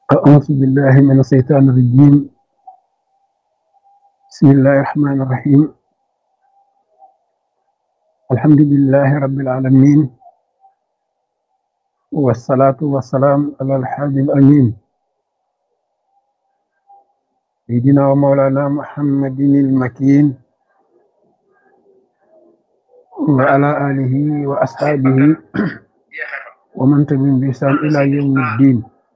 أعوذ بالله من الشيطان الرجيم بسم الله الرحمن الرحيم الحمد لله رب العالمين والصلاة والسلام على الحاج الأمين سيدنا ومولانا محمد المكين وعلى آله وأصحابه ومن تبعهم بإحسان إلى يوم الدين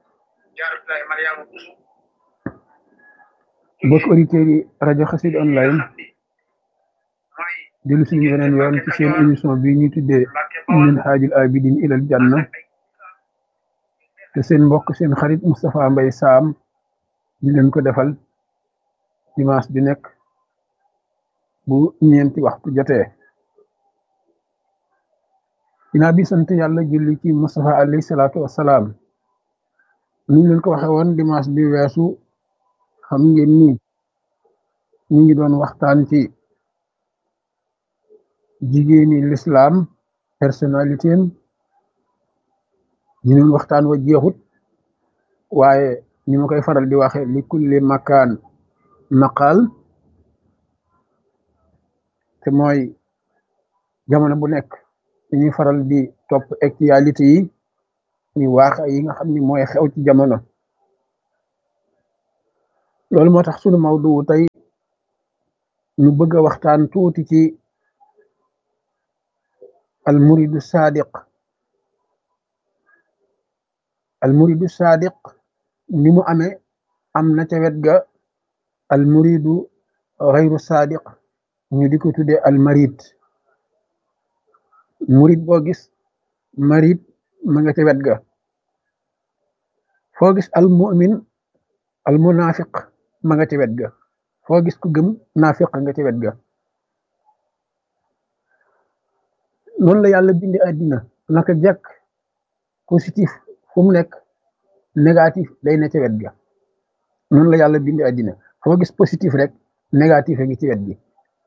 mbokk auditeurs yi rajo Xassida online dellu suñu beneen yoon ci seen émission bi ñuy tuddee min haajil abidin ilal janna te seen mbokk seen xarit Moustapha Mbaye Sam di leen ko defal dimanche bi nekk bu ñeenti waxtu jotee dinaa bi sant yàlla julli ci Moustapha alayhi salaatu wassalaam ni ñu leen ko waxe woon dimanche bi weesu xam ngeen ni ñu ngi doon waxtaan ci jigéeni lislaam personnalité am ñu doon waxtaan wa jeexut waaye ni ma koy faral di waxe li kulli makaan maqaal te mooy jamono bu nekk dañuy faral di topp actualité yi ni waax yi nga xam ni mooy xew ci jamono loolu moo tax sunu mawdu tey ñu bëgg a waxtaan tuuti ci al muridu sadiq al muridu sadiq ni mu amee am na ca wet ga al muridu xayru sadiq ñu di ko tuddee al marid murid boo gis marid ma nga ca wet ga foo gis al mu'min al munafiq ma nga ci wet ga foo gis ku gëm naafiq nga ci wet ga noonu la yàlla bindi àddina naka jekk positif fu mu nekk négatif day ne ci wet ga noonu la yàlla bindi àddina foo gis positif rek négatif a ngi ci wet gi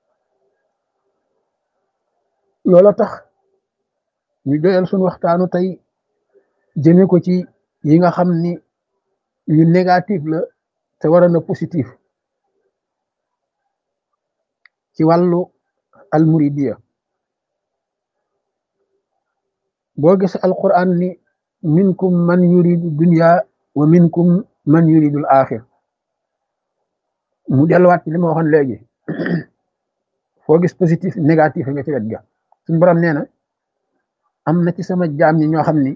loola tax ñu doyal suñu waxtaanu tey jëme ko ci yi nga xam ni yu négatif la te waroon na positif ci wàllu almuridiya boo gis alquran ni minkum man yuridu dunya wa minkum man yuridul axir mu delluwaat ci li ma waxoon léegi foo gis positif négatif nga ci wet ga suñu borom nee na am na ci sama jaam ñi ñoo xam ni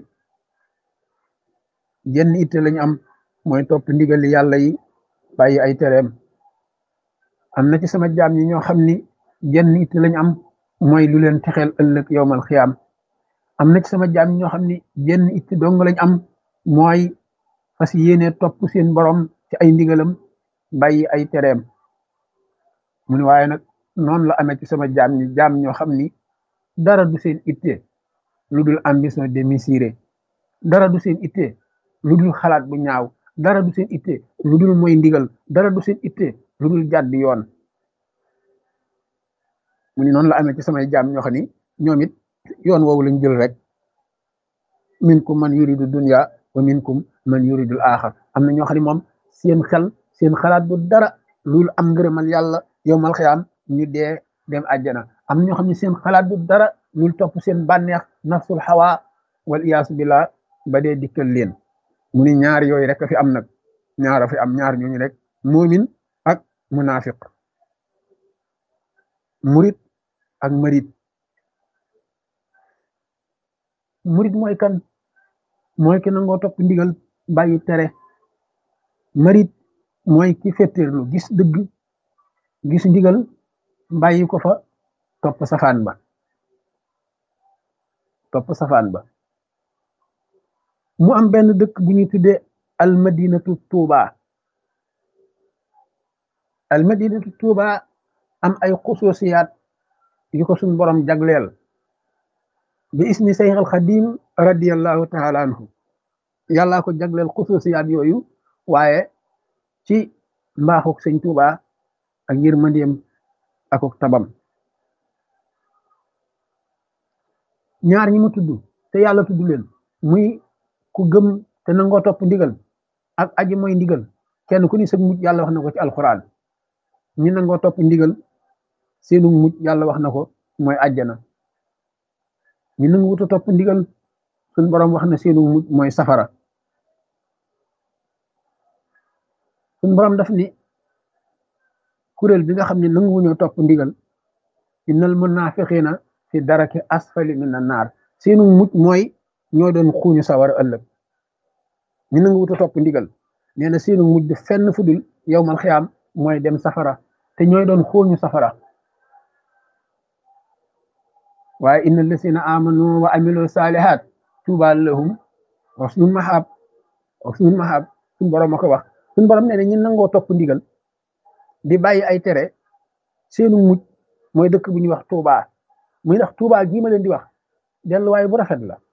jenn itte lañu am mooy topp ndigali yàlla yi bàyyi ay tereem am na ci sama jaam ñi ñoo xam ni jenn itte lañu am mooy lu leen texeel ëllëg yowmal xiyaam am na ci sama jaam ñi ñoo xam ni jenn itte dong lañu am mooy fas yéene topp seen borom ci ay ndigalam bàyyi ay tereem mu ne waaye nag noonu la amee ci sama jaam ñi jaam ñoo xam ni dara du seen itte lu dul ambition démesurée dara du seen itte lu dul xalaat bu ñaaw dara du seen itte lu dul mooy ndigal dara du seen itte lu dul jàdd yoon mu ni noonu la amee ci samay jaam ñoo xam ni ñoom it yoon woowu lañ jël rek minkum man yuridu dunya wa minkum man yuridul axar am na ñoo xam ne moom seen xel seen xalaat bu dara lu dul am ngërëmal yàlla yowmal xiyaam ñu dee dem àjjana am na ñoo xam ne seen xalaat bu dara lu dul topp seen bànneex nafsul xawa wal iyaasu billah ba dee dikkal leen mu ni ñaar yooyu rek a fi am nag ñaar a fi am ñaar ñooñu rek muumin ak munafiq murit ak marit murit mooy kan mooy ki nangoo topp ndigal bàyyi tere marit mooy ki fettirlu gis dëgg gis ndigal bàyyi ko fa topp safaan ba topp safaan ba mu am benn dëkk bu ñuy tuddee almadinatu tuuba almadinatu tuuba am ay xususiyaat yu ko suñ borom jagleel bi isni sayx al xadim radiallahu taala anhu yàllaa ko jagleel xususiyaat yooyu waaye ci mbaaxuk sëñ tuuba ak yërmandeem akuk tabam ñaar ñi mu tudd te yàlla tudd leen muy ku gëm te nangoo topp ndigal ak aji mooy ndigal kenn ku ni sa mujj yàlla wax na ko ci alquran ñi nangoo topp ndigal seenu mujj yàlla wax na ko mooy àjjana ñi nangu wuta topp ndigal suñ borom wax na seenu mujj mooy safara suñ borom daf ni kuréel bi nga xam ne nanguwuñoo topp ndigal innal munafiqina fi daraki asfali min an naar seenu mujj mooy ñoo doon xuuñu sawara ëllëg ñu nangu wuta topp ndigal nee na seenu mujj fenn fudul yowmal xiyaam mooy dem safara te ñooy doon xuuñu safara waaye inna allasina amanu wa amilu salihat tuuba lahum wa husnul mahab wa husnul mahab suñ borom a ko wax suñ borom nee na ñi nangoo topp ndigal di bàyyi ay tere seenu mujj mooy dëkk bu ñuy wax tuuba muy ndax tuuba gii ma leen di wax delluwaay bu rafet la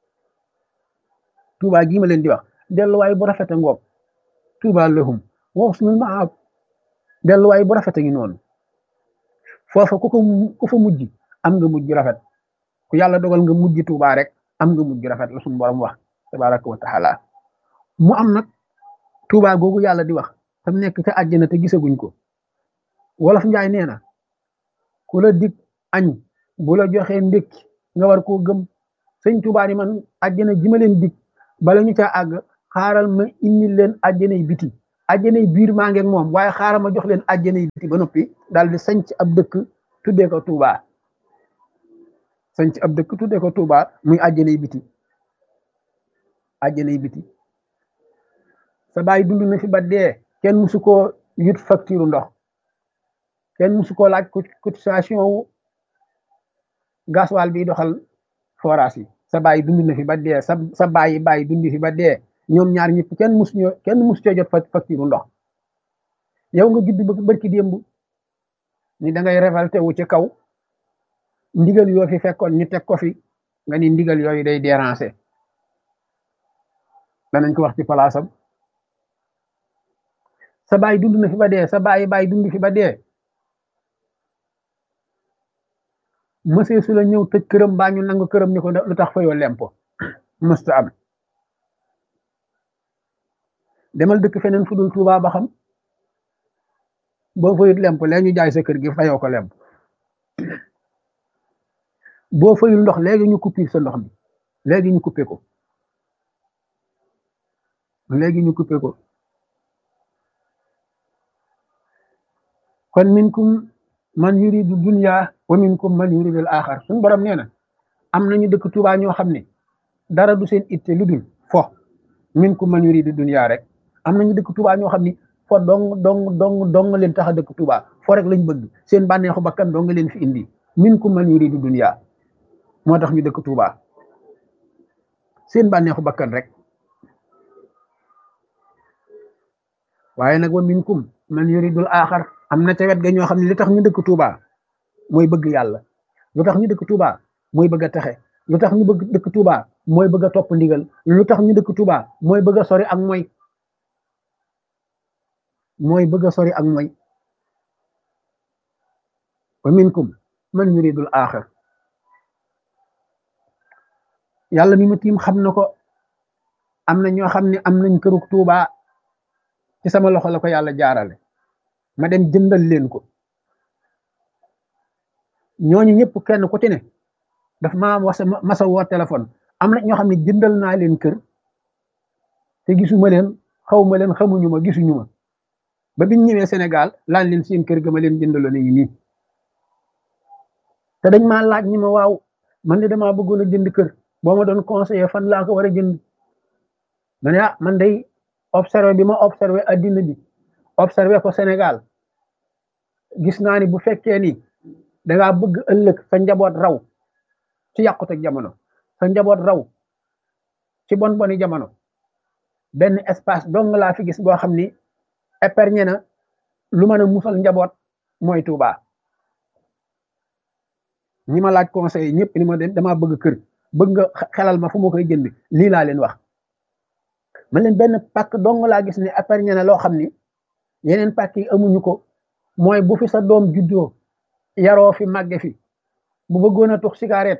tuuba gii ma leen di wax delluwaay bu rafet a ngoog tuuba lahum wa husnul mahab delluwaay bu rafet a ngi noonu foofa ku ko ku fa mujj am nga mujj rafet ku yàlla dogal nga mujj tuuba rek am nga mujj rafet la suñu borom wax tabaraka wa taala mu am nag tuuba googu yàlla di wax tam nekk ca àjjana te gisaguñ ko wolof njaay nee na ku la dig añ bu la joxee ndékki nga war koo gëm sëñ tuuba ni man àjjana ji ma leen dig bala ñu caa àgg xaaral ma indi leen àjjanay biti àjjanay biir maa ngeeg moom waaye xaaral ma jox leen àjjanay biti ba noppi daal di sanc ab dëkk tuddee ko tuuba sanc ab dëkk tuddee ko tuuba muy àjjanay biti àjjanay biti sa baay dund na fi ba dee kenn musu koo yut facture ndox kenn musu koo laaj cotisation wu gasoil bi doxal forage yi sa baay dund na fi ba dee sa sa baay baay dund fi ba dee ñoom ñaar ñëpp kenn musu ñoo kenn musu coo jot facture ndox yow nga judd ba barki démb ni da ngay révolté wu ci kaw ndigal yoo fi fekkoon ñu teg ko fi nga ni ndigal yooyu day déranger danañ ko wax ci palaasam sa baay dund na fi ba dee sa baay baay dund fi ba dee mësee su la ñëw tëj këram baa ñu nangu këram ni ko lu tax fayoo lempo mësta am demal dëkk feneen fu dul Tuubaa ba xam boo fayut lemp léegi ñu jaay sa kër gi fayoo ko lemp boo fayul ndox léegi ñu coupé sa ndox bi léegi ñu coupé ko léegi ñu coupé ko kon minkum man yuridu dunya wa minkum man yuridu al axar suñu borom nee na am nañu dëkk Tuubaa ñoo xam ne dara du seen itte lu dul fo minkum man yuridu dunya rek am nañu dëkk Tuubaa ñoo xam ni fo dong dong dong dong leen tax a dëkk Tuubaa fo rek lañ bëgg seen bànneexu bakkan dong leen fi indi minkum man yuridu dunya moo tax ñu dëkk Tuubaa seen bànneexu bakkan rek waaye nag wa minkum man yuridul axar am na ca wet ga ñoo xam ne li tax ñu dëkk Tuubaa mooy bëgg yàlla lu tax ñu dëkk Tuubaa mooy bëgg a texe lu tax ñu bëgg dëkk Tuubaa mooy bëgg a topp ndigal lu tax ñu dëkk Tuubaa mooy bëgg a sori ak mooy mooy bëgg a sori ak mooy wa minkum man yuridul axir yàlla mi ma tiim xam na ko am na ñoo xam ne am nañ këruk Tuubaa ci sama loxo la ko yàlla jaarale ma dem jëndal leen ko ñooñu ñëpp kenn ku ci ne daf ma wasa masa woo téléphone am na ñoo xam ne jëndal naa leen kër te gisuma leen xawma leen xamuñu ma gisuñu ma ba biñ ñëwee Sénégal laan leen seen kër ga ma leen jëndaloon yi nii te dañ maa laaj ñi ma waaw man de damaa bëggoon a jënd kër boo ma doon conseiller fan laa ko war a jënd ma ne ah man day observé bi ma observé addina bi observé ko Sénégal gis naa ni bu fekkee ni dangaa bëgg ëllëg sa njaboot raw ci yàqute jamono sa njaboot raw ci bon boni jamono benn espace dong laa fi gis boo xam ni épargne na lu mën a musal njaboot mooy Tuuba ñi ma laaj conseil ñëpp ni ma damaa bëgg kër bëgg nga xelal ma fu ma koy jënd lii laa leen wax man leen benn pàkk dong laa gis ne épargne na loo xam ni yeneen pàkk yi amuñu ko mooy bu fi sa doom juddoo yaroo fi màgge fi bu bëggoon a tux cigarette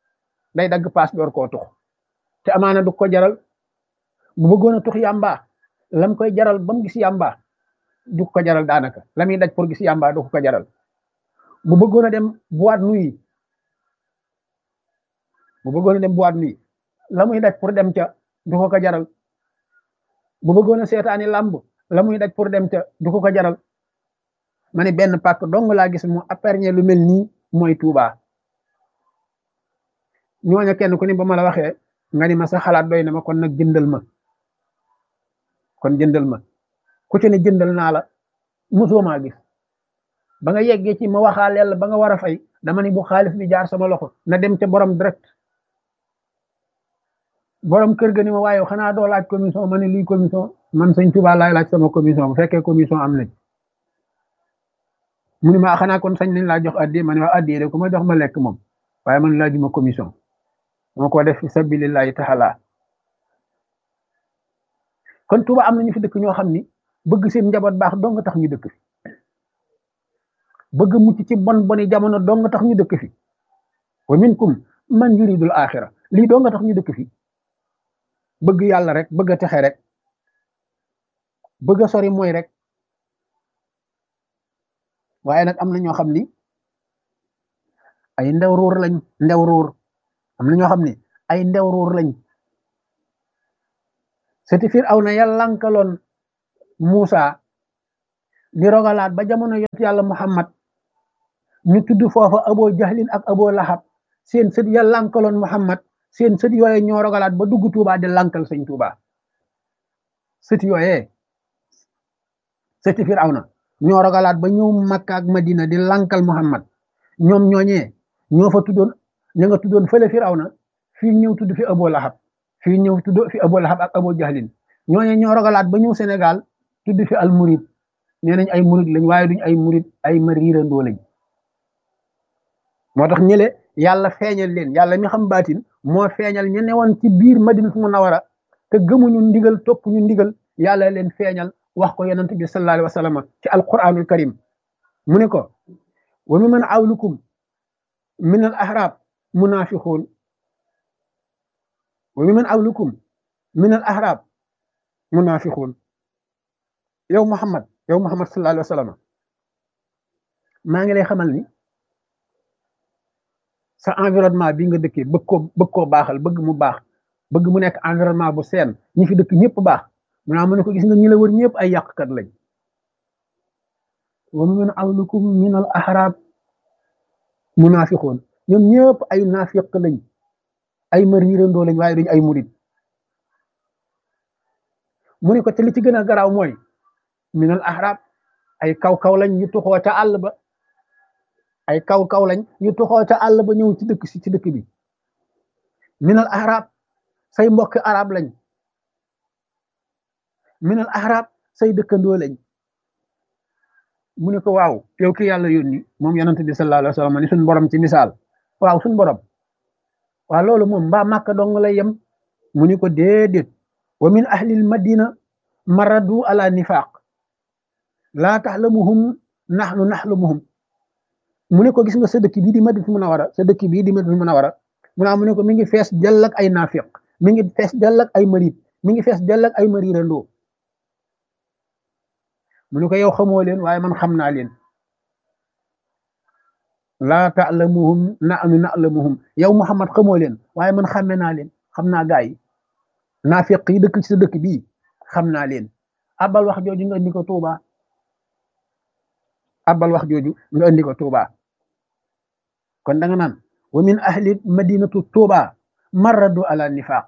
day dagg paas door koo tux te amaana du ko jaral bu bëggoon a tux yàmba lam koy jaral ba mu gis yàmba du ko jaral daanaka la muy daj pour gis yàmba du ko jaral bu bëggoon a dem boîte nuit bu bëggoon a dem boîte nuit la muy daj pour dem ca du ko ko jaral bu bëggoon a seetaani làmb la muy daj pour dem ca du ko ko jaral ma ne benn pàkk dong laa gis mu apperñe lu mel nii mooy Touba ñooña kenn ku ni ba ma la waxee nga ni ma sa xalaat doy na ma kon nag jëndal ma kon jëndal ma ku ci ne jëndal naa la mosoo maa gis ba nga yeggee ci ma waxaaleel la ba nga war a fay dama ni bu xaalis bi jaar sama loxo na dem ca borom direct borom kër ga ni ma waaye xanaa doo laaj commission ma ne luy commission man sëñ Touba laay laaj sama commission bu fekkee commission am nañ mu ni ma xanaa kon sañ nañ laa jox addi ma ne waa addi de ku ma jox ma lekk moom waaye man laajuma commission moo ko def fi sabilillahi taala kon Touba am na ñu fi dëkk ñoo xam ni bëgg seen njaboot baax dong nga tax ñu dëkk fi bëgg mucc ci bon boni jamono dong nga tax ñu dëkk fi wa minkum man yuridul axira lii dong nga tax ñu dëkk fi bëgg yàlla rek bëgg a texe rek bëgg a sori mooy rek waaye nag am na ñoo xam ni ay ndew ruur lañ ndew ruur am na ñoo xam ni ay ndew ruur lañ seti fir aw na yàlla lankaloon Muusa di rogalaat ba jamono yot yàlla Muhammad ñu tudd foofa abo jahlin ak abo lahab seen sët ya lankaloon Muhammad seen sët yooye ñoo rogalaat ba dugg Tuuba di lankal sëñ Tuuba sët yooye sëti fir aw na ñoo rogalaat ba ñëw Makka ak Madina di lankal Muhammad ñoom ñooñee ñoo fa tuddoon ña nga tuddoon fële fir aw na fii ñëw tudd fi abo lahab fii ñëw tudd fi abo lahab ak abo jahlin ñooñee ñoo rogalaat ba ñëw Sénégal tudd fi al murid nee nañ ay murid lañ waaye duñ ay murid ay mariirandoo lañ moo tax ñële yàlla feeñal leen yàlla mi xam baatin moo feeñal ñu newoon ci biir madinatu munawara te gëmuñu ndigal topp ñu ndigal yàlla leen feeñal wax ko yonent bi sallallahu alayhi wa sallam ci alquranul karim mu ne ko wa mi man awlukum min al ahrab munafiqun wa mi man awlukum min al ahrab munafiqun yow Muhammad yow Muhammad sallallahu alayhi wa sallam maa ngi lay xamal ni sa environnement bi nga dëkkee bëgg koo bëgg koo baaxal bëgg mu baax bëgg mu nekk environnement bu seen ñi fi dëkk ñëpp baax mu naa mu ne ko gis nga ñi la wër ñëpp ay yàqkat lañ wa min awlukum min al ahrab munafiqun ñoom ñëpp ay naafiq lañ ay mariirandoo lañ waaye duñ ay murid mu ne ko te li ci gën a garaaw mooy minal ahrab ay kaw-kaw lañ ñu tuxoo ca àll ba ay kaw-kaw lañ ñu tuxoo ca àll ba ñëw ci dëkk si ci dëkk bi minal ahrab say mbokk arab lañ minal ahrab say dëkkandoo lañ mu ne ko waaw yow ki yàlla yónni moom yonent bi sallallahu alayhi wa sallam ni suñ borom ci misaal waaw suñ borom waaw loolu moom mbaa màkka dong lay yem mu ni ko déedéet wa min ahlil madina maradu ala nifaq laa taxlamuhum naxnu naxlamuhum mu ne ko gis nga sa dëkk bii di Madina Munawara sa dëkk bii di Madina Munawara mu naa mu ne ko mi ngi fees dell ak ay naafiq mi ngi fees dell ak ay marit mi ngi fees dell ak ay marirandoo mu ne ko yow xamoo leen waaye man xam naa leen laa taxlamuhum naxnu naxlamuhum yow Muhammad xamoo leen waaye man xàmme naa leen xam naa gaa yi naafiq yi dëkk ci sa dëkk bii xam naa leen abal wax jooju nga indi ko Tuuba abal wax jooju nga indi ko Tuuba kon da nga naan wa min ahli madinatu Tuuba marradu ala nifaq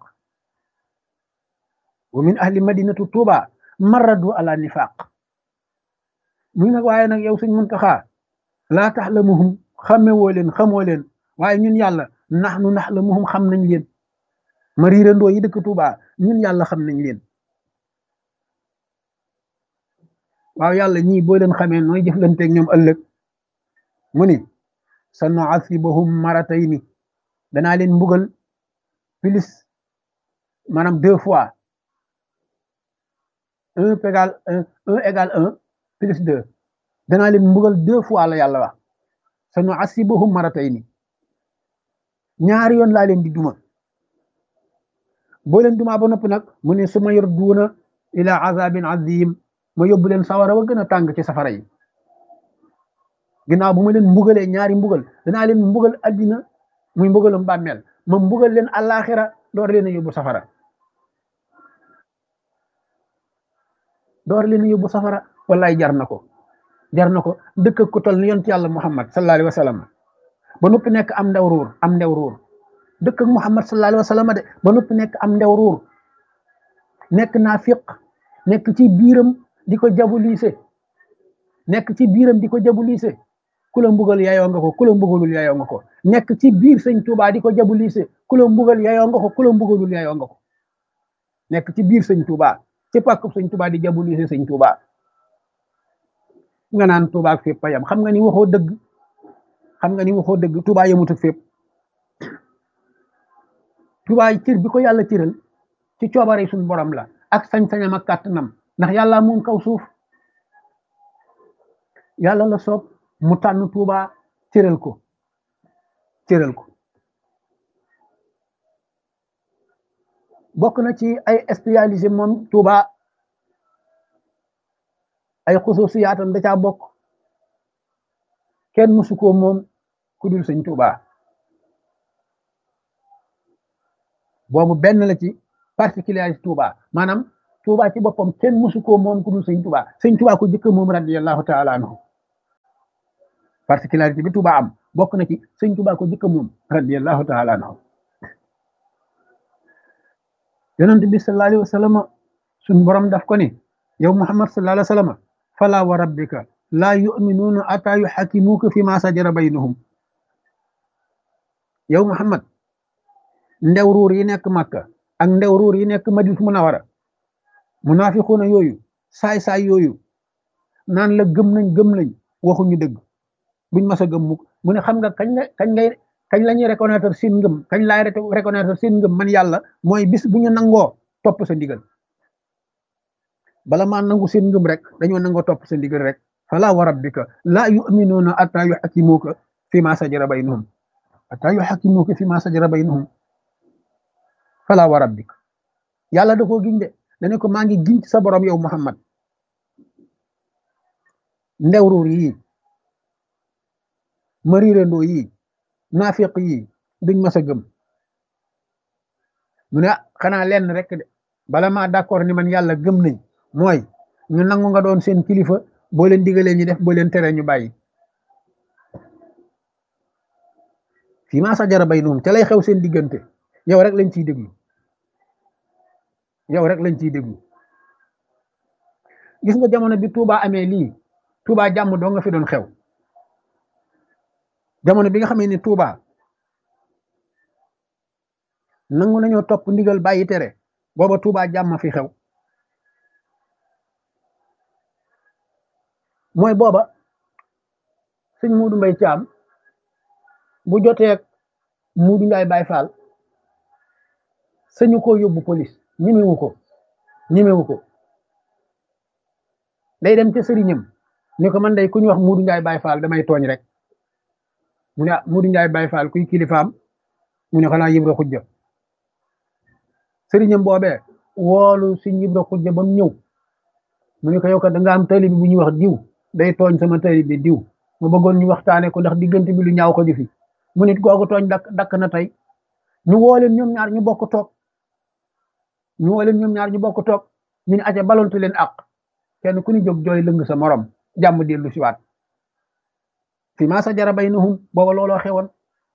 wa min ahli madinatu Tuuba marradu ala nifaq muy nag waaye nag yow suñ Muntaxa laa taxlamuhum xamewoo leen xamoo leen waaye ñun yàlla naxnu naxlamuhum xam nañ leen ma riirandoo yi dëkk Tuuba ñun yàlla xam nañ leen waaw yàlla ñii boo leen xamee nooy jëflanteeg ñoom ëllëg mu ni sa nu'azibuhum maratayni danaa leen mbugal plus maanaam deux fois un égal un un égal un plus deux danaa leen mbugal deux fois la yàlla wax sa nu'azibuhum maratayni ñaari yoon laa leen di duma boo leen dumaa ba noppi nag mu ne su ma yor duuna ila azabin azim ma yóbbu leen sawara wa gën a tàng ci safara yi ginnaaw bu ma leen mbugalee ñaari mbugal danaa leen mbugal addina muy mbugalum bàmmeel ma mbugal leen àllaaxira door leen a yóbbu safara door leen a yóbbu safara wallaay jar na ko jar na ko dëkk ku tol ni yonent yàlla muhammad sallallahu alayhi wa sallam ba noppi nekk am ndew ruur am ndew ruur dëkk ak muhammad sallallahu alayhi wa sallam de ba noppi nekk am ndew ruur nekk naafiq nekk ci biiram di ko jabulise nekk ci biiram di ko jabulise ku la mbugal yayoo nga ko ku la mbugalul yayoo nga ko nekk ci biir sëñ Tuubaa di ko jabulise ku la mbugal yayoo nga ko ku la mbugalul yayoo nga ko nekk ci biir sëñ Tuubaa ci pàkkub sëñ Tuubaa di jabulise sëñ Tuubaa nga naan Tuubaa ak fépp a yam xam nga ni waxoo dëgg xam nga ni waxoo dëgg Tuubaa yemut ak fépp Tuubaa cër bi ko yàlla cëral ci coobare suñu borom la ak sañ-sañam ak kàttanam ndax yàlla moom kaw suuf yàlla la soob mu tànn Tuubaa cëral ko cëral ko bokk na ci ay spécialisé moom Tuubaa ay xususiyaatam da caa bokk kenn mësu ko moom ku dul sëñ Tuubaa boobu benn la ci particularité Tuubaa maanaam Tuubaa ci boppam kenn mësu ko moom ku dul sëñ Tuubaa sëñ Tuubaa ko jëkk moom radiyallahu taala anhu particularité bi Tuubaa am bokk na ci sëñ Tuubaa ko jëkk moom radiyallahu taala anhu yonent bi sallallahu alayhi wa sallam suñ borom daf ko ni yow Muhammad sallallahu alayhi wa sallam fala wa rabbika laa yuminuuna ataa yuxakimuuka fi ma sajara baynahum yow Muhammad ndew ruur yi nekk Makka ak ndew ruur yi nekk Madina Munawara munaafiquuna yooyu saay-saay yooyu naan la gëm nañ gëm nañ waxuñu dëgg buñ mas a gëm mukk mu ne xam nga kañ la kañ ngay kañ la ñuy reconnaître seen ngëm kañ laay reconnaître seen ngëm man yàlla mooy bis bu ñu nangoo topp sa ndigal bala maa nangu seen ngëm rek dañoo nangoo topp sa ndigal rek fala wa rabbika laa yuminuuna ataa yuxakimuuka fi ma sajara baynahum ataa yuxakimuuka fi ma sajara baynahum fala wa rabbika yàlla da koo giñ de dane ko maa ngi giñ ci sa borom yow Muhammad ndew ruur yii mariirandoo yii naafiq yii duñ mas a gëm mu ne xanaa lenn rek de bala maa d'accord ni man yàlla gëm nañ mooy ñu nangu nga doon seen kilifa boo leen digalee ñu def boo leen tere ñu bàyyi fii maa sajara baynahum ca lay xew seen diggante yow rek lañ ciy déglu yow rek lañ ciy déglu gis nga jamono bi Touba amee lii Touba jàmm doo nga fi doon xew jamono bi nga xamee ni Touba nangu nañoo topp ndigal bàyyi tere booba Touba jàmm fi xew mooy booba sëñ Muudu Mbay Caam bu joteeg Muudu Njaay Baay Faal sëñu ko yóbbu police ñemewu ko ñemewu ko day dem ca sëriñam ni ko man day ku ñu wax Muudu Njaay Baay Faal damay tooñ rek mu ne ah Muudu Njaay Baay Faal kuy kilifaam mu ne xanaa Ibra Xujja sëriñam boobee woolu si Ibra Xujja ba mu ñëw mu ne ko yow kat da nga am taalibe bu ñuy wax diw day tooñ sama taalibe bi diw ma bëggoon ñu waxtaane ko ndax diggante bi lu ñaaw ko di fi mu nit googu tooñ dakk dakk na tey ñu woo leen ñoom ñaar ñu bokk toog ñu woo leen ñoom ñaar ñu bokk toog ñu ne aca balontu leen ak kenn ku ni jóg jooy lëng sa morom jàmm dellu si waat fi maa sajara baynahum booba looloo xewoon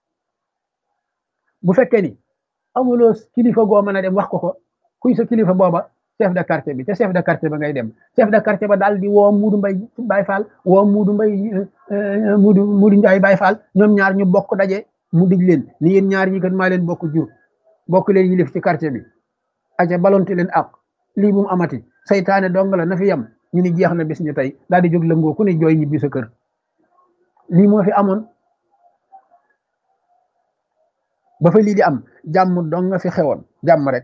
bu fekkee ni amuloo kilifa goo mën a dem wax ko ko kuy sa kilifa booba chef de quartier bi te chef de quartier ba ngay dem chef de quartier ba daal di woo Muudu Mbay Baay Faal woo Muudu Mbay Muudu Muudu Njaay Baay Faal ñoom ñaar ñu bokk daje mu dig leen ni yéen ñaar ñi kat maa leen bokk jur bokk leen yilif ci quartier bi aca balonte leen ak lii bu mu amati saytaane dong la na fi yam ñu ni jeex na bis ñu tey daal di jóg lëngoo ku ne jooy ñibbi sa kër lii moo fi amoon ba fa lii di am jàmm dong nga fi xewoon jàmm rek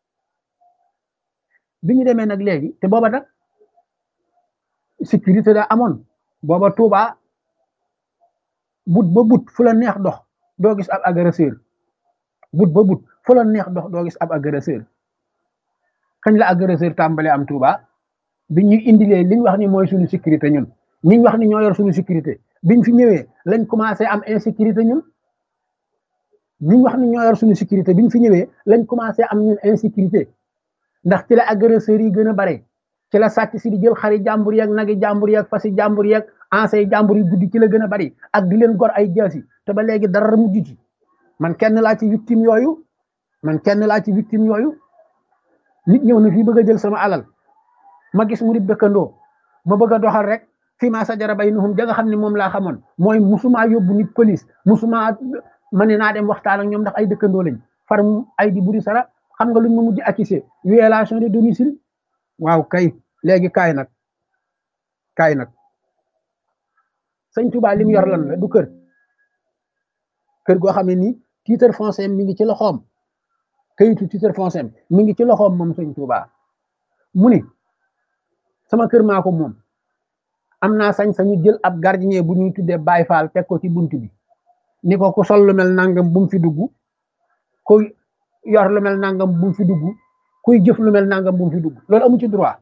bi ñu demee nag léegi te booba nag sécurité da amoon booba Tuuba but ba but fu la neex dox doo gis ab agresseur but ba but fu la neex dox doo gis ab agresseur kañ la agresseur tàmbale am Touba bi ñu indilee liñ wax ni mooy suñu sécurité ñun ñiñ wax ni ñoo yor suñu sécurité biñ fi ñëwee lañ commencé am insécurité ñun ñiñ wax ni ñoo yor suñu sécurité biñ fi ñëwee lañ commencé am ñun insécurité ndax ci la agresseurs yi gën a bare ci la sàcc si di jël xari jàmbur yeeg nagi jàmbur yeeg fasi jàmbur yeeg ansay jàmbur yi guddi ci la gën a bari ak di leen gor ay jaasi te ba léegi dara mujj ci man kenn laa ci victime yooyu man kenn laa ci victime yooyu nit ñëw na fii bëgg a jël sama alal ma gis mu di dëkkandoo ma bëgg a doxal rek fii maa sa jara bay nuhum ja nga xam ne moom laa xamoon mooy musuma yóbbu nit police musuma ma ne naa dem waxtaan ak ñoom ndax ay dëkkandoo lañ far ay di buri sara xam nga luñ ma mujj accusé violation de domicile waaw kay léegi kaay nag kaay nag sëñ Tuba li mu yor lan la du kër kër goo xam ne nii titre foncier mi ngi ci loxoom kayitu titre foncier mi ngi ci loxoom moom sëñ Tuba mu ni sama kër maa ko moom am naa sañ-sañu jël ab gardien bu ñuy tuddee Baay Faal teg ko ci bunt bi ni ko ku sol lu mel nangam bu mu fi dugg kuy yor lu mel nangam bu mu fi dugg kuy jëf lu mel nangam bu mu fi dugg loolu amu ci droit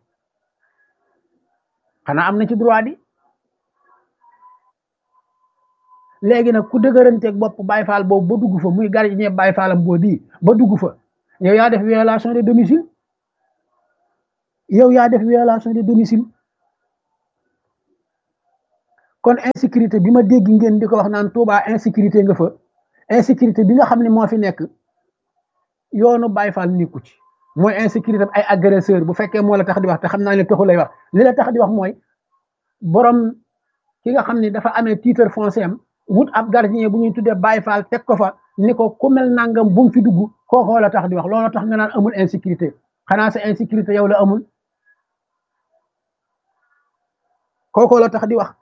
xanaa am na ci droit di léegi nag ku dëgëranteeg bopp Baay Faal boobu ba dugg fa muy gardien Baay Faalam boo bii ba dugg fa yow yaa def violation de domicile yow yaa def violation de domicile kon insécurité bi ma dégg ngeen di ko wax naan Touba insécurité nga fa insécurité bi nga xam ne moo fi nekk yoonu Baay Faal nekku ci mooy insécurité ay agresseur bu fekkee moo la tax di wax te xam naa ne taxu lay wax li la tax di wax mooy borom ki nga xam ne dafa amee titre foncier am wut ab gardien bu ñuy tuddee Baay Faal teg ko fa ni ko ku mel nangam bu mu fi dugg kookoo la tax di wax looloo tax nga naan amul insécurité xanaa sa insécurité yow la amul kookoo la tax di wax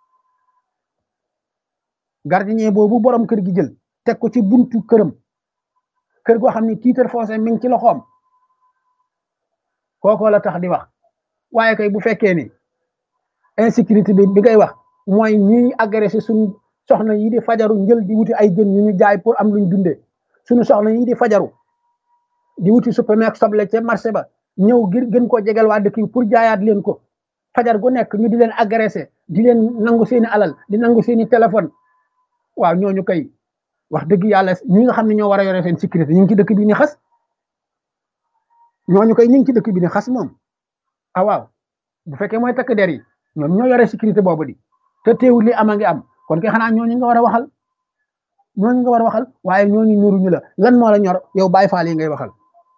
gardien boobu borom kër gi jël teg ko ci buntu këram kër goo xam ne titre foncier mi ngi ci loxoom kookoo la tax di wax waaye kay bu fekkee ni insécurité bi bi ngay wax mooy ñuy agressé suñu soxna yi di fajaru njël di wuti ay jën yu ñu jaay pour am luñ dundee suñu soxna yi di fajaru di wuti supermarché soble ca marché ba ñëw ngir gën koo jegal waa dëkk yi pour jaayaat leen ko fajar gu nekk ñu di leen agressé di leen nangu seeni alal di nangu seeni téléphone waaw ñooñu kay wax dëgg yàlla ñi nga xam ne ñoo war a yore seen sécurité ñu ngi ci dëkk bi ni xas ñooñu kay ñu ngi ci dëkk bi ni xas moom ah waaw bu fekkee mooy takk der yi ñoom ñoo yore sécurité boobu di te teewul li ama ngi am kon kay xanaa ñooñu nga war a waxal ñooñu nga war a waxal waaye ñooñu ñoruñu la lan moo la ñor yow Baay Faal yi ngay waxal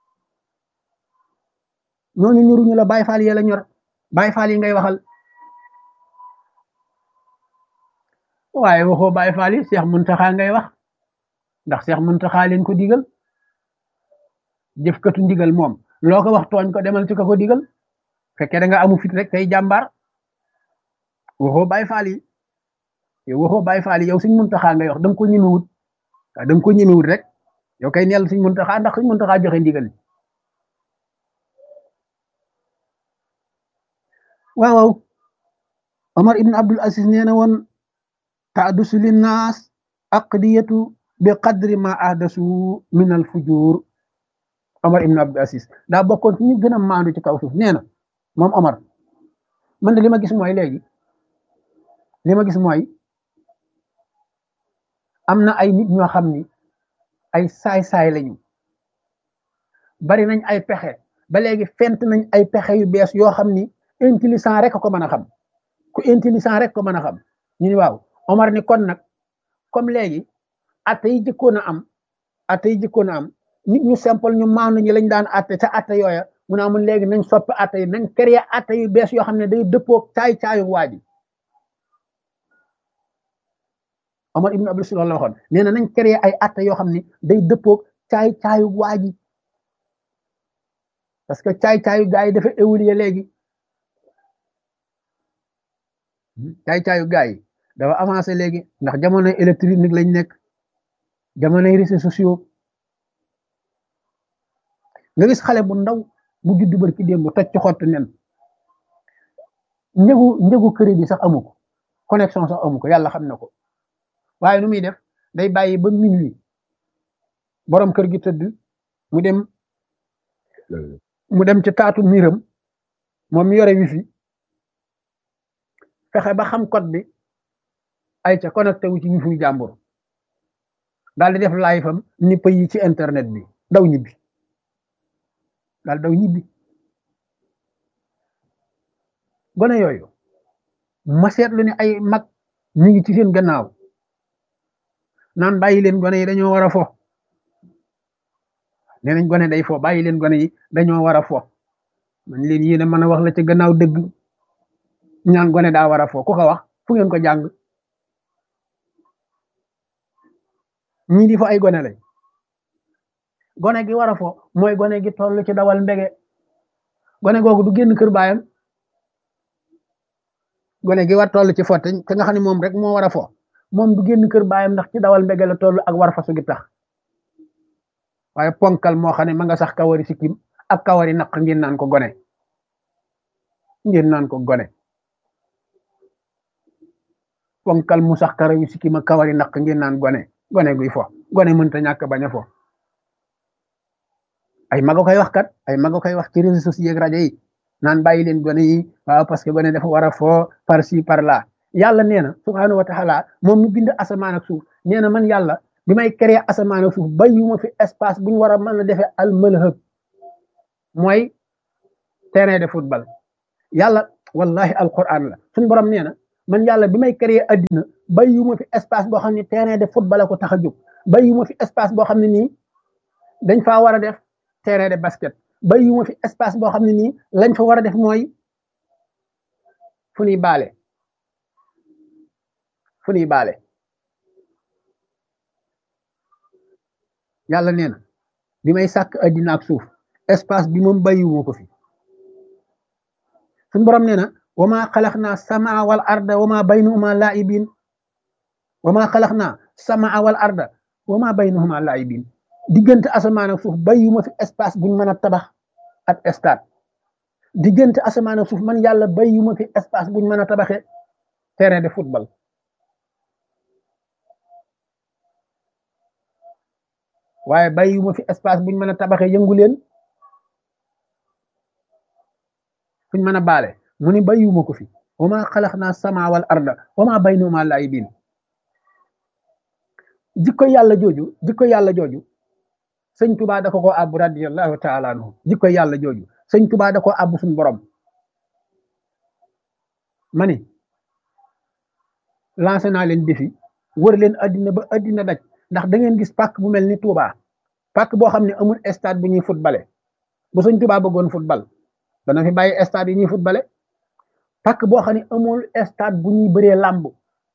ñooñu ñoruñu la Baay Faal yi la ñor Baay Faal yi ngay waxal waaye waxoo Baay Faal yi Seex Muntaxa ngay wax ndax Seex Muntaxa leen ko digal jëfkatu ndigal moom loo ko wax tooñ ko demal ci ko ko digal fekkee da nga amu fit rek tey jàmbaar waxoo Baay Faal yi yow waxoo Baay Faal yi yow Sëñ Muntaxa ngay wax da nga ko ñemewut waaw da nga ko ñemewut rek yow kay neel Sëñ Muntaxa ndax Sëñ Muntaxa joxe ndigal waaw waaw Omar ibn Abdul Aziz nee na woon taadusu linnaas aqdiyatu bi qadri ma ahdasu min al fujur Omar ibn Abdul Aziz daa bokkoon ci ñu gën a maandu ci kaw suuf nee na moom Omar man de li ma gis mooy léegi li ma gis mooy am na ay nit ñoo xam ni ay saay-saay lañu bari nañ ay pexe ba léegi fent nañ ay pexe yu bees yoo xam ni intelligent rek ko mën a xam ku intelligent rek ko mën a xam ñu ni waaw Omar ni kon nag comme léegi atte yi jëkkoon a am atte yi jëkkoon a am nit ñu simple ñu maanu ñi lañ daan atte ca atte yooya mu naa mun léegi nañ soppi atte yi nañ créer atte yu bees yoo xam ne day dëppoo caay caayu waa ji Omar ibn Abdul Aziz la waxoon nee na nañ créer ay atte yoo xam ne day dëppoo caay caayu waa ji parce que caay caayu gaa yi dafa évoluer léegi caay caayu gaa yi dafa avancé léegi ndax jamonoy électronique lañ nekk jamonoy réseaux sociaux nga gis xale bu ndaw bu juddu bër ki démb toj ci xottu nen njëgu njëgu crédit sax amu ko connexion sax amu ko yàlla xam na ko waaye nu muy def day bàyyi ba minuit borom kër gi tëdd mu dem mu dem ci taatu miiram moom mi yore wifi fexe ba xam code bi ay ca connecté wu ci wifi jàmbur daal di def live am ni pays ci internet bi daw ñibbi daal daw ñibbi gone yooyu ma seetlu ne ay mag ñu ngi ci seen gannaaw naan bàyyi leen gone yi dañoo war a fo nee nañ gone day fo bàyyi leen gone yi dañoo war a fo man leen yéen a mën a wax la ca gannaaw dëgg ñaan gone daa war a fo ku ko wax fu ngeen ko jàng ñii di fo ay gone lañ gone gi war a fo mooy gone gi toll ci dawal mbege gone googu du génn kër baayam gone gi war toll ci fo te nga xam ne moom rek moo war a fo moom du génn kër baayam ndax ci dawal mbege la toll ak war fasu gi tax waaye ponkal moo xam ne ma nga sax kawari sikkim ak kawari naq ngeen naan ko gone ngeen naan ko gone ponkal mu sax karawi sikkim ak kawari naq ngeen naan gone gone guy fo gone mënta ñàkk bañ a fo ay maga koy wax kat ay maga koy wax ci réseaux sociaux ak rajo yi naan bàyyi leen gone yi waaw parce que gone dafa war a foo par ci par là yàlla nee na subhaanahu wa taala moom mi bind asamaan ak suuf nee na man yàlla bi may créer asamaan ak suuf bàyyiwuma fi espace bu ñu war a mën a defee al malhab mooy terrain de football yàlla wallahi alquran la suñu borom nee na man yàlla bi may créer addina bàyyiwuma fi espace boo xam ne terrain de football la ko tax a jóg bàyyiwuma fi espace boo xam ne nii dañ faa war a def terrain de basket bàyyiwuma fi espace boo xam ne nii lañ fa war a def mooy fu ñuy baale fu ñuy baale yàlla nee na bi may sàkk addina ak suuf espace bi moom bàyyiwuma ko fi suñu borom nee na wa maa xalax naa samaa wal arda wa maa baynahuma laibin wa maa xalax naa samaa wal arda wa maa baynahuma laibin diggante asamaan ak suuf bàyyiwuma fi espace buñ mën a tabax ak stade diggante asamaan ak suuf man yàlla bàyyiwuma fi espace buñ mën a tabaxee terrain de football waaye bàyyiwuma fi espace buñ mën a tabaxee yëngu leen fuñ mën a baale mu ni bàyyiwuma ko fi wa maa xalax naa sama wal arda wa maa baynahuma laibin jikko yàlla jooju jikko yàlla jooju sëñ tubaa da ko ko àbb radiallahu taala anhu jikko yàlla jooju sëñ tubaa da ko àbb suñ borom ma ni lancé naa leen défi wër leen addina ba addina daj ndax da ngeen gis pàkk bu mel ni Touba pàkk boo xam ne amul stade bu ñuy footballé bu sëñ tubaa bëggoon football dana fi bàyyi stade yi ñuy footballé pàkk boo xam ne amul stade bu ñuy bëree làmb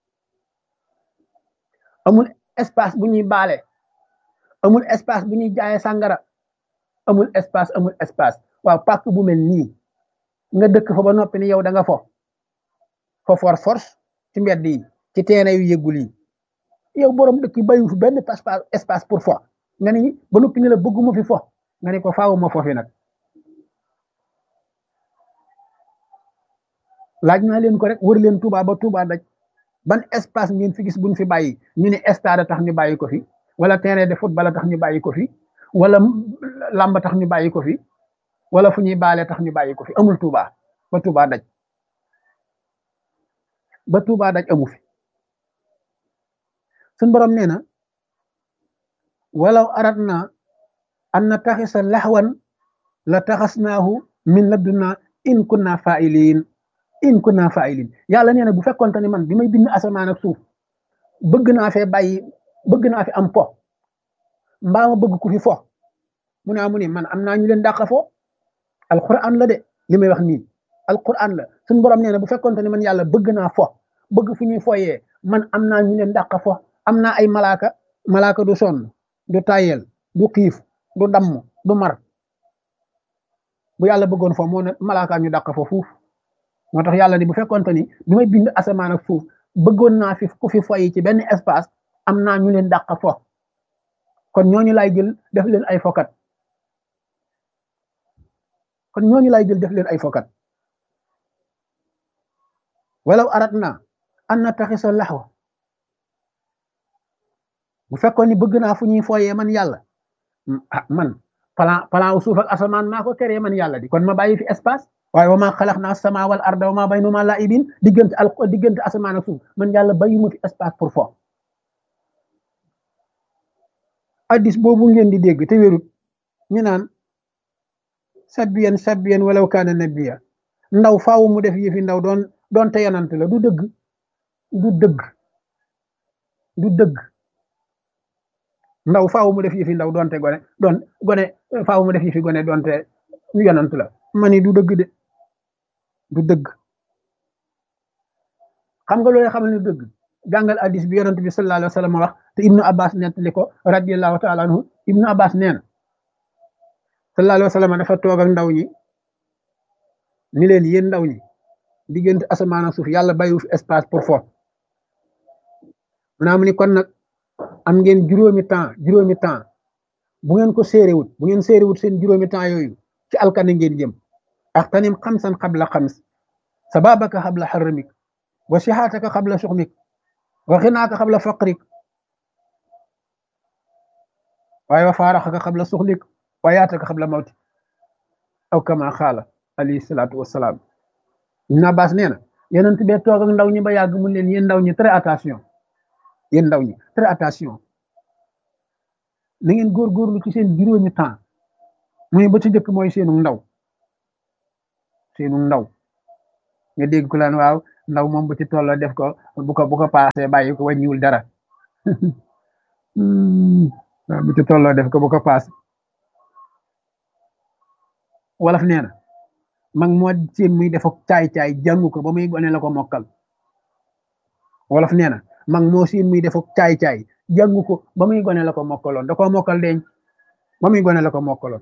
amul espace bu ñuy baale amul espace bu ñuy jaayee sàngara amul espace amul espace waaw pàkk bu mel nii nga dëkk fa ba noppi ni yow da nga fo fo for force ci mbedd yi ci terrain yu yëggul yi yow borom dëkk yi bayu fi benn espace pour fo nga ni ba noppi ni la bëgguma fi fo nga ni ko faawuma fo fi nag laaj naa leen ko rek wër leen Touba ba Touba daj ban espace ngeen fi gis buñ fi bàyyi ñu ne stade tax ñu bàyyi ko fi wala terrain de football tax ñu bàyyi ko fi wala làmb tax ñu bàyyi ko fi wala fu ñuy baale tax ñu bàyyi ko fi amul Touba ba Touba daj ba Touba daj amu fi suñ borom nee na walaw aradna an nataxisa laxwan la taxasnaahu min ladunna in kunna fa'ilin in kunna fa'ilin yàlla nee na bu fekkonte ni man bi may bind asamaan ak suuf bëgg naa fee bàyyi bëgg naa fi am fo mbaa ma bëgg ku fi fo mu ne mu ne man am naa ñu leen dàq fo alquran la de li may wax nii alquran la suñu borom nee na bu fekkonte ni man yàlla bëgg naa fo bëgg fu ñuy foyee man am naa ñu leen dàq fo am naa ay malaaka malaaka du sonn du tayel du xiif du damm du mar bu yàlla bëggoon fo moo ne malaaka ñu dàq fo fuuf moo tax yàlla ni bu fekkonte ni bi may bind asamaan ak suuf bëggoon naa fi ku fi foyi ci benn espace am naa ñu leen dàq fo kon ñooñu laay jël def leen ay fokat kon ñooñu laay jël def leen ay fokat walaw arat na an na taxisa laxwa bu fekkoon ni bëgg naa fu ñuy fooyee man yàlla ah man plan plan wu suuf ak asamaan maa ko créé man yàlla di kon ma bàyyi fi espace waaye wa maa xalaq naa sama wal arda wa maa baynuma laibin diggante al diggante asamaan ak suuf man yàlla bàyyi ma fi espace pour fo addis boobu ngeen di dégg te wérut ñu naan sabbiyan sabbiyan walaw kaana nabiya ndaw faaw mu def yëfi ndaw doon doon te yonant la du dëgg du dëgg du dëgg ndaw faaw mu def yëfi ndaw doonte gone doon gone faaw mu def yëfi gone doonte yonant la ma ni du dëgg de du dëgg xam nga loolu xam ne dëgg jàngal addis bi yonent bi sallallahu alayhi wa sallam wax te ibnu abbas nettali ko radiallahu taala anhu ibnu abbas nee na sallallahu alayhi wa sallam dafa toog ak ndaw ñi ni leen yéen ndaw ñi diggante asamaan ak suuf yàlla bàyyiwu fi espace pour fo mu ni kon nag am ngeen juróomi temps juróomi temps bu ngeen ko séeréwut bu ngeen séeréwut seen juróomi temps yooyu ci alkane ngeen jëm axtanim xamsan xabla xams sababaka xabla xarramik wa sihaataka xabla suxmik wa xinaaka xabla faqrik waaye wa faaraxaka xabla suxlik wa yaataka xabla mawti aw kama xaala alayhi salaatu wasalaam Ibn Abbas nee na yonent bee toog ak ndaw ñi ba yàgg mun leen yéen ndaw ñi très attention yéen ndaw ñi très attention na ngeen góorgóorlu ci seen juróomi temps muy ba ci njëkk mooy seenu ndaw seenu ndaw nga dégg ko laan waaw ndaw moom bu ci tolloo def ko bu ko bu ko paasee bàyyi ko wàññiwul dara waaw bu ci tolloo def ko bu ko paase wolof nee na mag moo seen muy def ak caay-caay jàngu ko ba muy gone la ko mokkal wolof nee na mag moo seen muy def ak caay-caay jàngu ko ba muy gone la ko mokkaloon da koo mokkal deñ ba muy gone la ko mokkaloon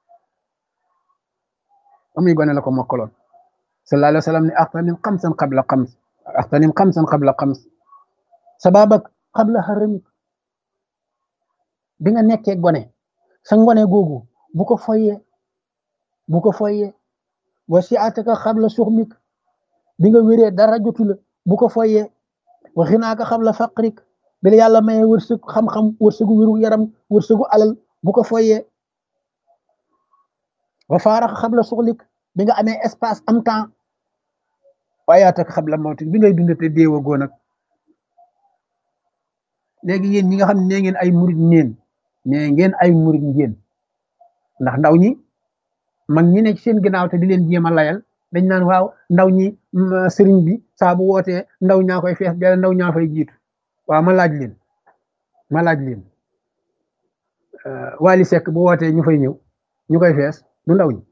ba muy gone la ko mokkaloon sallallahu alayhi wa sallam ne axtanim xamsan qabla xams axtanim xamsan qabla xams sababak qabla haramik bi nga nekkee gone sa ngone googu bu ko foyee bu ko foyee wa siataka xabla suxmik bi nga wéree dara jotu la bu ko foyee wa xinaaka xabla faqrik bi la yàlla maye wërsëg xam-xam wërsëgu wéru yaram wërsëgu alal bu ko foyee wa faaraxa xabla suxlik bi nga amee espace am temps waaye yaataka xabla mawtik bi ngay dundate déewa goo nag léegi yéen ñi nga xam ne nee ngeen ay murit ngeen nee ngeen ay murit ngeen ndax ndaw ñi mag ñi ne ci seen ginnaaw te di leen jéem a layal dañ naan waaw ndaw ñi sëriñ bi saa bu wootee ndaw ñaa koy fees dell ndaw ñaa fay jiitu waaw ma laaj leen ma laaj leen Wally Seck bu wootee ñu fay ñëw ñu koy fees du ndaw ñi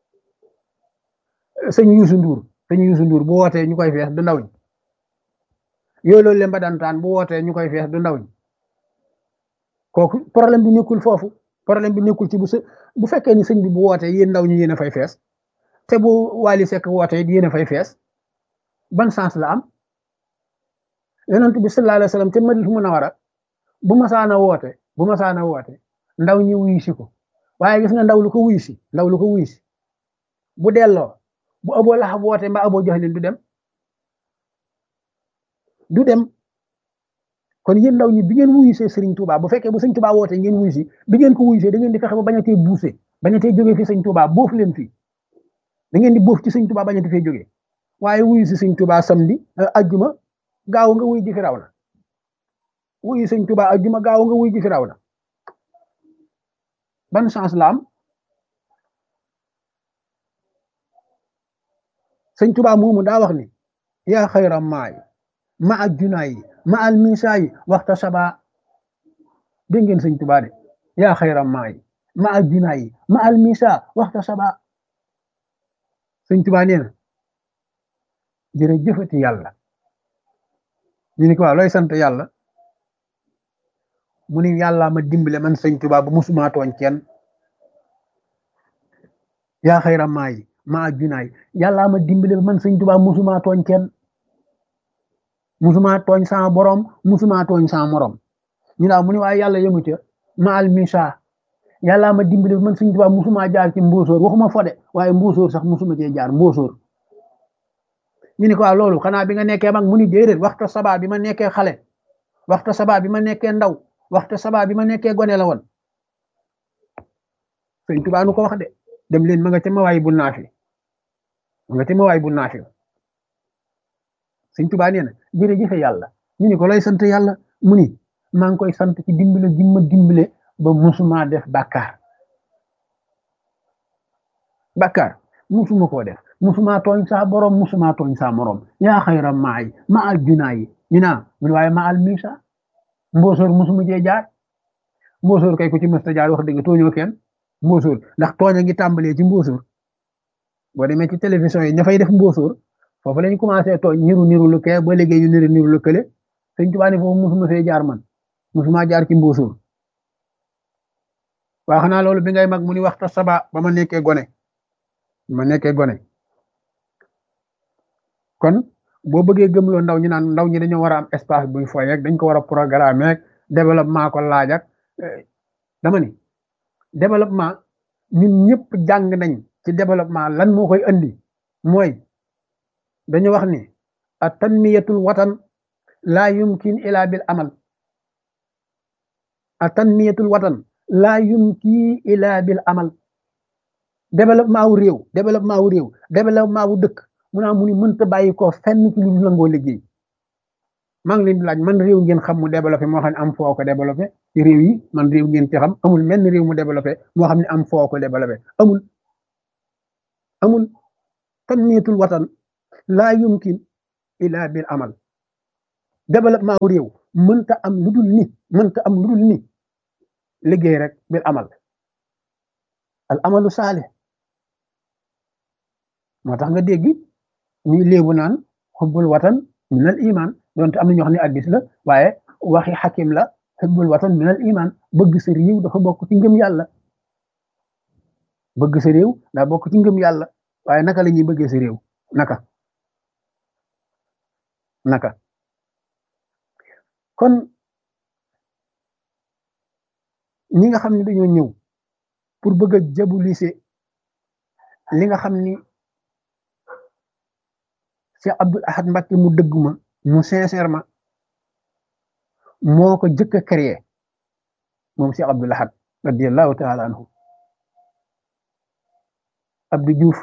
sëñ Youssou Ndour sëñ Youssou Ndour bu wootee ñu koy fees du ndaw ñi yooyu loolu leen ba dantaan bu wootee ñu koy fees du ndaw ñi kooku problème bi nekkul foofu problème bi nekkul ci bu bu fekkee ni sëñ bi bu wootee yéen ndaw ñi yéen a fay fees te bu Wally Seck wootee yéen a fay fees ban sens la am yonent bi sallallahu alayhi wa sallam te Madina Munawara bu masaana woote bu masaana woote ndaw ñi wuyu si ko waaye gis nga ndaw lu ko wuyu si ndaw lu ko wuyu si bu delloo bu Abu Lahab woote mbaa Abu Jahlin du dem du dem kon yéen ndaw ñi bi ngeen wuyu see Serigne Touba bu fekkee bu Serigne Touba woote ngeen wuyu si bi ngeen ko wuyu see da ngeen di fexe ba bañ a tee buuse bañ a tee jógee fi Serigne Touba boof leen fii da ngeen di boof ci Serigne Touba bañ a tee fee jógee waaye wuyu si Serigne Touba samedi ajjuma gaaw nga wuy ji firaw na wuyu Serigne Touba ajjuma gaaw nga wuy ji firaw na ban chance la am Serigne Touba moomu daa wax ni yaa xayra maay ma ak junaay ma al misaay waxta saba dégg ngeen sëñ Tuubaa de yaa xayra maay ma ak junaay ma al misa waxta saba sëñ Tuubaa nee na jërëjëfati yàlla ñu ni ko waaw looy sant yàlla mu ni yàlla ma dimbale man sëñ Tuubaa bu musuma tooñ kenn yaa xayra maay ma ak junaay yàlla ma dimbale man sëñ Tuubaa musuma tooñ kenn musuma tooñ sama borom musuma tooñ sama morom ñu naaw mu ni waaye yàlla yëngu ca ma al misa yàlla ma dimbali man Sëñ Tuubaa musuma jaar ci mbóosóor waxuma fode waaye mbóosóor sax musuma cee jaar mbóosóor ñu ni ko waaw loolu xanaa bi nga nekkee mag mu ni déedéet waxta sabaa bi ma nekkee xale waxta sabaa bi ma nekkee ndaw waxta sabaa bi ma nekkee gone la woon sëñ Tuubaa nu ko wax de dem leen ma nga ca mawaay bu naafi ma nga ca mawaay bu naafi sëñ Tuubaa nee na jërëjëfe yàlla ñu ni ko lay sant yàlla mu ni maa ngi koy sant ci dimbale gi ma dimbale ba musuma def bàkkaar bàkkaar musuma koo def musuma tooñ saa borom musuma tooñ saa morom yaa xayra maay ma al junaa yi ñu naa mun waaye ma al misa mboosoor musuma jee jaar mboosoor kay ku ci mësta jaar wax dëgg tooñoo kenn mboosoor ndax tooñ a ngi tàmbalee ci mboosoor boo demee ci télévision yi ña fay def mboosoor foofu lañ commencé tooñ niru niru lu kee ba léegi yu niru niru lu kële sëñ Tuubaa ne foofu musuma see jaar man musuma jaar ci mboosoor waa xanaa loolu bi ngay mag mu ni waxta saba ba ma nekkee gone ma nekkee gone kon boo bëggee gëmloo ndaw ñi naan ndaw ñi dañoo war a am espace buy foy rek dañ ko war a programme rek développement ko laaj ak dama ni développement ñun ñëpp jàng nañ ci développement lan moo koy andi mooy dañu wax ni a tanmiyatul watan laa yumkin ila bil amal a tanmiyatul watan laa yumkin ila bil amal développement wu réew développement wu réew développement wu dëkk mu naa mu ni mënta bàyyi ko fenn ci lu nangoo liggéey maa ngi leen di laaj man réew ngeen xam mu développé moo xam ne am foo ko développé ci réew yi man réew ngeen ci xam amul menn réew mu développé moo xam ne am foo ko développé amul amul tanmiyatul watan laa yumkin ila bil amal développement wu réew mënta am lu dul ni mënta am lu dul ni liggéey rek bil amal al amalu saalih moo tax nga dégg ñuy léebu naan xubbul watan minal iman donte am na ñoo xam ne addis la waaye waxi xakim la xubbul watan minal iman bëgg sa réew dafa bokk ci ngëm yàlla bëgg sa réew daa bokk ci ngëm yàlla waaye naka la ñuy bëggee sa réew naka naka kon ñi nga xam ne dañoo ñëw pour bëgg a jabulise li nga xam ni Cheikh Abdoul Ahad Mbacké mu dëgg ma mu sincèrement moo ko jëkk a créé moom Cheikh Abdoul Ahad radiallahu taala anhu Abdou Diouf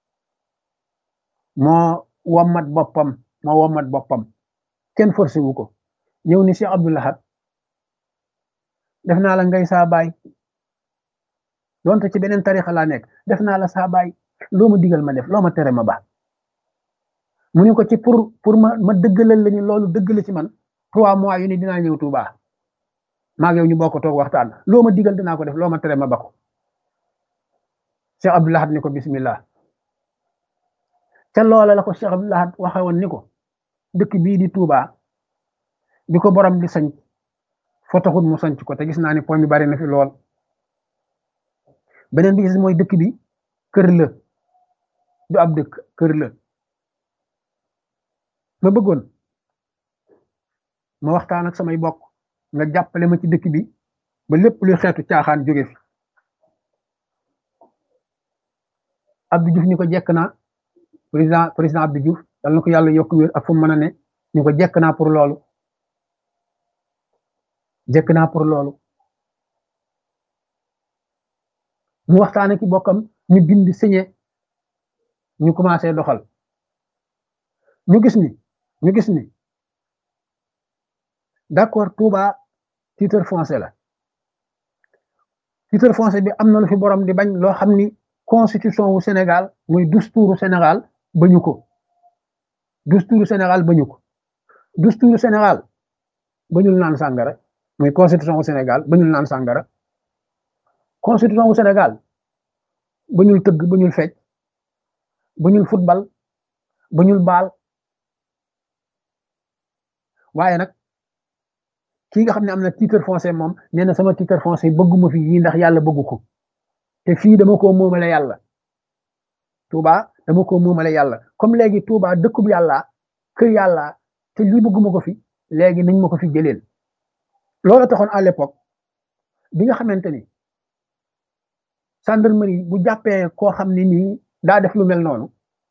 moo wommat boppam moo wommat boppam kenn forcé wu ko ñëw ni Cheikh Abdoul Ahad def naa la ngay saa baay donte ci beneen tarixa laa nekk def naa la saa baay loo ma digal ma def loo ma tere ma baax mu ni ko ci pour pour ma ma dëggalal la ni loolu dëgg la ci man trois mois yu ni dinaa ñëw Tuubaa maag yow ñu bokk toog waxtaan loo ma digal dinaa ko def loo ma tere ma ba ko Cheikh Abdoul Ahad ni ko bismillah ca loola la ko Cheikh Abdoul Ahad waxe woon ni ko dëkk bii di Tuubaa bi ko borom di sañ foo taxul mu sanc ko te gis naa ni po mi bari na fi lool beneen bi gis mooy dëkk bi kër la du ab dëkk kër la ma bëggoon ma waxtaan ak samay bokk nga jàppale ma ci dëkk bi ba lépp luy xeetu caaxaan jóge fi Abdou Diouf ñu ko jekk naa président président Abdou Diouf yal na ko yàlla yokk wér ak fu mu mën a ne ñu ko jekk naa pour loolu jekk naa pour loolu mu waxtaane ki bokkam ñu bind signé ñu commencé doxal ñu gis ni ñu gis ni d'accord Touba titre foncier la titre foncier bi am na lu fi borom di bañ loo xam ni constitution wu Sénégal muy dusturu Sénégal bañu ko dusturu Sénégal bañu ko dusturu Sénégal bañul naan sàngara muy constitution wu Sénégal bañul naan sàngara constitution wu Sénégal bañul tëgg bañul fecc bañul football bañul baal waaye nag kii nga xam ne am na titre foncier moom nee na sama titre foncier bëgguma fi yii ndax yàlla bëggu ko te fii dama ko moomale yàlla Touba dama ko moomale yàlla comme léegi Touba dëkkub yàlla kër yàlla te lii bëgguma ko fi léegi nañ ma ko fi jëleel loolu taxoon à l'époque bi nga xamante ni gendarmerie bu jàppee koo xam ne nii daa def lu mel noonu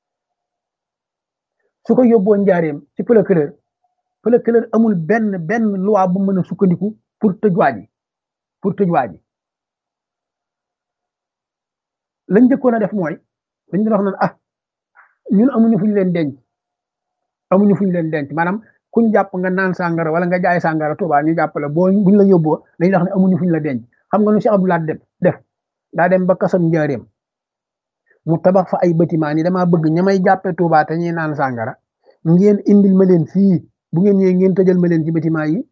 su ko yóbboo njaareem ci procureur procureur amul benn benn loi bu mën a sukkandiku pour tëj waa ji pour tëj waa ji lañ njëkkoon a def mooy dañ doon wax naan ah ñun amuñu fu ñu leen denc amuñu fu ñu leen denc maanaam kuñ jàpp nga naan sàngara wala nga jaay sàngara Tuubaa ñu jàpp la boo buñ la yóbboo dañuy wax ne amuñu fu ñu la denc xam nga nu Cheikh Abdoulaye def def daa dem ba kasam njaareem mu tabax fa ay bâtiment ni damaa bëgg ña may jàppee Tuubaa te ñuy naan sàngara ngeen indil ma leen fii bu ngeen ñëwee ngeen tëjal ma leen ci bâtiment yi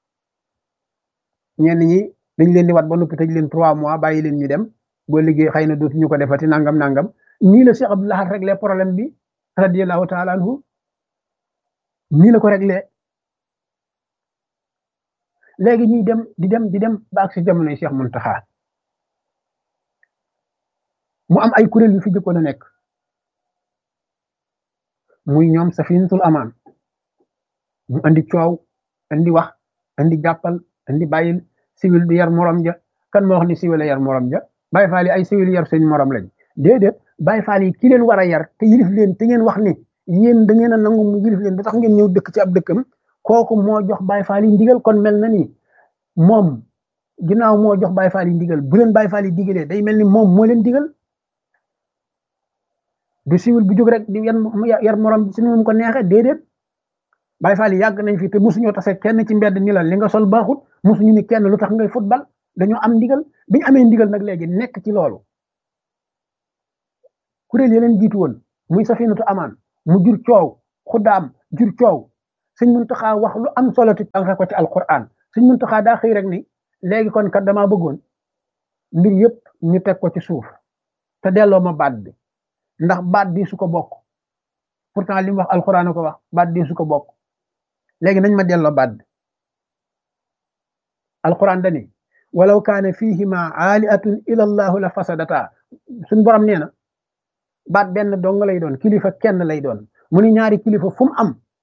ñenn ñi dañ leen di wat ba noppi tëj leen trois mois bàyyi leen ñu dem boo liggéey xëy na dootuñu ko defati nangam nangam nii la Cheikh Abdoul Ahad réglé problème bi radiyallahu taala anhu nii la ko réglé léegi ñuy dem di dem di dem ba ak si jamonoy Cheikh Muntaxa mu am ay kuréel yu fi jëkkoon a nekk muy ñoom safinatul amaan mu andi coow andi wax andi jàppal andi bàyyil siwil di yar morom ja kan moo wax ni siwil a yar morom ja Baay Faal yi ay siwil yar seen morom lañ déedéet Baay Faal yi ki leen war a yar te yilif leen te ngeen wax ni yéen da ngeen a nangu mu yilif leen ba tax ngeen ñëw dëkk ci ab dëkkam kooku moo jox Baay Faal yi ndigal kon mel na ni moom ginnaaw moo jox Baay Faal yi ndigal bu leen Baay Faal yi digalee day mel ni moom moo leen digal du siwil bu jóg rek di yar morom bi si nu mu ko neexee déedéet Baay Faal yi yàgg nañ fi te mosuñoo tase kenn ci mbedd ni la li nga sol baaxut mosuñu ni kenn lu tax ngay football dañoo am ndigal biñu amee ndigal nag léegi nekk ci loolu kuréel yi leen jiitu woon muy safinatu amaan mu jur coow xuddaam jur coow sëñ Muntaxa wax lu am solo ti tànqe ko ci alquran sëñ Muntaxa daa xëy rek ni léegi kon kat damaa bëggoon mbir yëpp ñu teg ko ci suuf te delloo ma baat bi ndax baat bi su ko bokk pourtant li mu wax alquran ko wax baat bi su ko bokk léegi nañ ma delloo baat bi alquran dani walaw kaane fihima aaliatun ila allahu la fasadata suñ borom nee na baat benn dong lay doon kilifa kenn lay doon mu ni ñaari kilifa fu mu am